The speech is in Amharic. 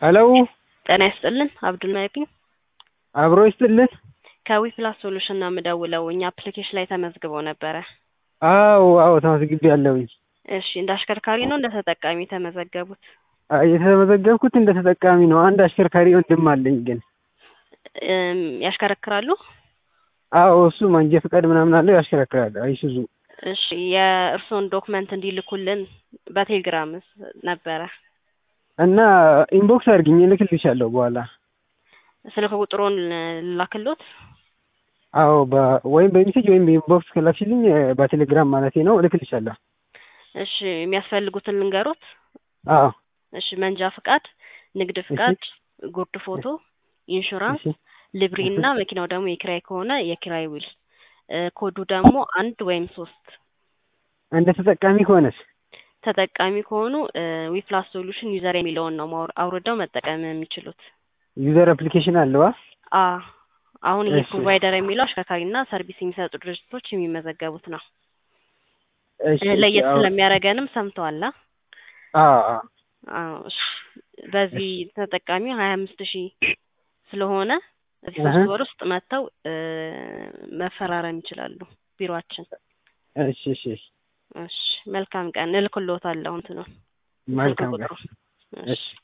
ሄሎ ጤና ይስጥልን አብዱል መኪን አብሮ ይስጥልን። ከዊ ፕላስ ሶሉሽን ነው የምደውለው። እኛ አፕሊኬሽን ላይ ተመዝግበው ነበረ። አዎ አዎ ተመዝግቤ ያለሁኝ። እሺ እንደ አሽከርካሪ ነው እንደ ተጠቃሚ የተመዘገቡት? አይ፣ የተመዘገብኩት እንደ ተጠቃሚ ነው። አንድ አሽከርካሪ ወንድም አለኝ ግን እም፣ ያሽከረክራሉ? አዎ እሱ መንጃ ፈቃድ ምናምን አለው ያሽከረክራል። አይሱዙ እሺ የእርስዎን ዶክመንት እንዲልኩልን በቴሌግራም ነበረ። እና ኢንቦክስ አድርግኝ እልክልሻለሁ በኋላ። ስልክ ቁጥሩን ላክሎት? አዎ በ- ወይም በሜሴጅ ወይም በኢንቦክስ ከላክሽልኝ በቴሌግራም ማለቴ ነው እልክልሻለሁ። እሺ የሚያስፈልጉትን ልንገሮት? አዎ እሺ መንጃ ፍቃድ፣ ንግድ ፍቃድ፣ ጉርድ ፎቶ፣ ኢንሹራንስ፣ እሺ ልብሪ እና መኪናው ደግሞ የኪራይ ከሆነ የኪራይ ውል እ፣ ኮዱ ደግሞ አንድ ወይም ሶስት እንደ ተጠቃሚ ከሆነስ ተጠቃሚ ከሆኑ ዊፕላስ ሶሉሽን ዩዘር የሚለውን ነው ማውር- አውርደው መጠቀም የሚችሉት። ዩዘር አፕሊኬሽን አለዋ? አ አሁን ይሄ እሺ። ፕሮቫይደር የሚለው አሽከርካሪና ሰርቪስ የሚሰጡ ድርጅቶች የሚመዘገቡት ነው። እሺ እ፣ ለየት አዎ ስለሚያደርገንም ሰምተዋል? አ? አዎ አዎ። አዎ እሺ። በዚህ ተጠቃሚ ሀያ አምስት ሺህ ስለሆነ እዚህ እህ። ሶስት ወር ውስጥ መጥተው እ፣ መፈራረም ይችላሉ ቢሮአችን። እሺ እሺ እሺ። እሺ መልካም ቀን። እልክልዎታለሁ እንትኑን ስልክ መልካም ቀን። ቁጥሩ። እሺ